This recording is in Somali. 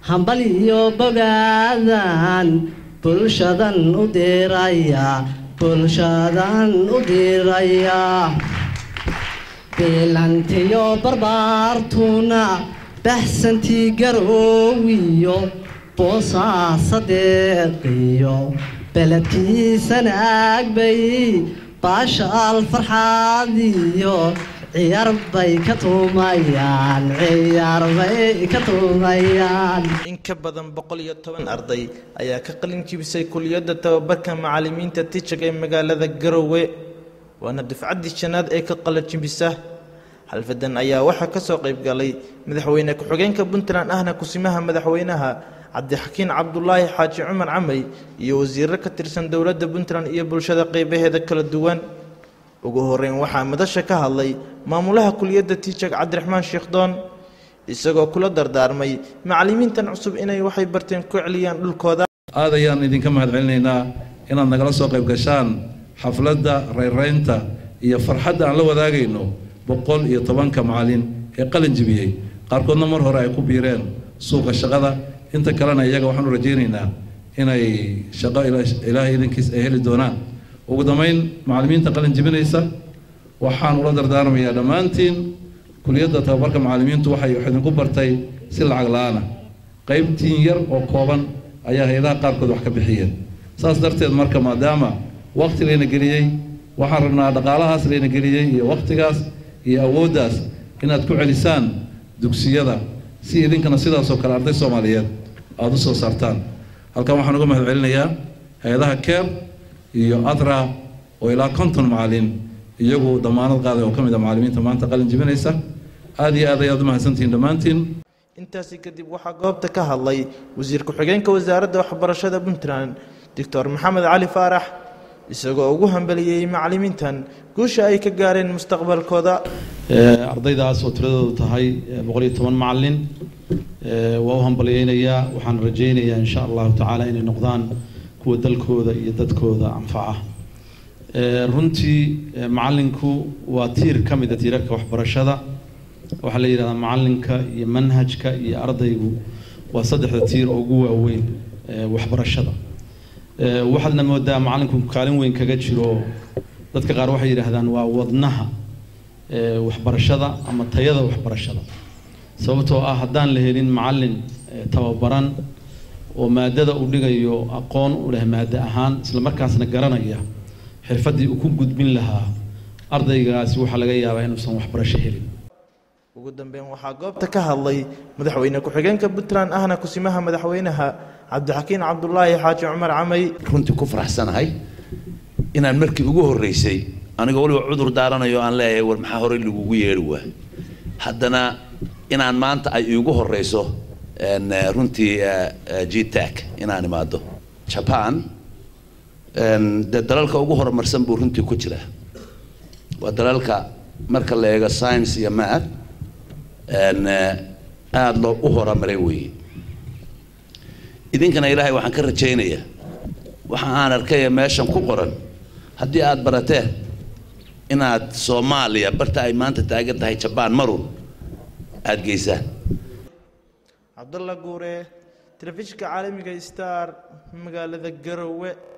hambal iyo bogaadan bulshadan u diraya bulshadan u diraya bilantiyo barbaartuna baxsantii garoowiyo boosaasadeeqiyo beledkiisana aagbay baashaal farxaadiyo ciyaar bay ka tuumayaan ciyaar bay ka tuumayaan in ka badan boqol iyo toban arday ayaa ka qalin jibisay kuliyadda tababarka macallimiinta tijag ee magaalada garowe waana dufcaddii shanaad ee ka qalin jibisa xalfadan ayaa waxaa ka soo qayb galay madaxweyne ku-xigeenka puntland ahna kusimaha madaxweynaha cabdixakiin cabdulaahi xaaji cumar camay iyo wasiiro ka tirsan dowladda puntland iyo bulshada qeybaheeda kala duwan ugu horeyn waxaa madasha ka hadlay maamulaha kuliyadda tiijag cabdiraxmaan sheekhdoon isagoo kula dardaarmay macallimiintan cusub inay waxay barteen ku celiyaan dhulkooda aad ayaan idinka mahad celinaynaa inaad nagala soo qayb gashaan xafladda rayraynta iyo farxadda aan la wadaagayno boqol iyo tobanka macallin ee qalin jibiyey qaarkoodna mar hore ay ku biireen suuqa shaqada inta kalena iyaga waxaanu rajaynaynaa inay shaqo ilaahay idankiis ay heli doonaan ugu dambayn macallimiinta qalin jibinaysa waxaan ula dardaarmayaa dhammaantiin kuliyadda tababarka macallimiintu waxay wax idinku bartay si lacag la-aana qaybtiin yar oo kooban ayaa hay-adaha qaarkood wax ka bixiyeen saas darteed marka maadaama waqti layna geliyey waxaan rabnaa dhaqaalahaas layna geliyey iyo waqtigaas iyo awooddaas inaad ku celisaan dugsiyada si idinkana sidaasoo kale arday soomaaliyeed aada u soo saartaan halkan waxaan uga mahad celinayaa hay-adaha keer iyo adra oo ilaa konton macallin iyagu damaanad qaaday oo ka mid a macallimiinta maanta qalin jibinaysa aada iyo aad ayaad u mahadsantihiin dhammaantiin intaasi kadib waxaa goobta ka hadlay wasiir ku-xigeenka wasaaradda waxbarashada puntland doctor maxamed cali faarax isagoo ugu hambeliyey macallimiintan guusha ay ka gaareen mustaqbalkooda ardaydaas oo tiradoodu tahay boqol iyo toban macallin waa u hambalyeynayaa waxaan rajaynayaa insha allahu tacaala inay noqdaan kuwa dalkooda iyo dadkooda anfaca runtii macallinku waa tiir ka mid a tiirarka waxbarashada waxaa la yidhahdaa macallinka iyo manhajka iyo ardaygu waa saddexda tiir oo ugu waaweyn waxbarashada waxaadna moodaa macallinku kaalin weyn kaga jiro dadka qaar waxay yidhaahdaan waa wadnaha waxbarashada ama tayada waxbarashada sababtoo ah haddaan la helin macallin tababaran oo maadada uu dhigayo aqoon u leh maado ahaan isla markaasna garanaya xirfaddii uu ku gudbin lahaa ardaygaasi waxaa laga yaabaa inuusan waxbarasho helin ugu dambeyn waxaa goobta ka hadlay madaxweyne ku-xigeenka puntland ahna kusimaha madaxweynaha cabdixakiin cabdulaahi xaaji cumar camay runtii ku faraxsanahay inaan markii ugu horreysay anigoo weliba cudur daaranayo aan leeyahay war maxaa horey lagugu yeedhi waa haddana inaan maanta ay iigu horreyso runtii gtac inaan imaado jaban dee dalalka ugu horumarsan buu runtii ku jiraa waa dalalka marka la eego science iyo maad aada loo u horumaray weeye idinkana ilaahay waxaan ka rajaynayaa waxa aan arkaya meeshan ku qoran haddii aada barateen inaad soomaaliya barta ay maanta taagan tahay jabaan marun aada geysaan cabdalla guure telefishinka caalamiga star magaalada garowe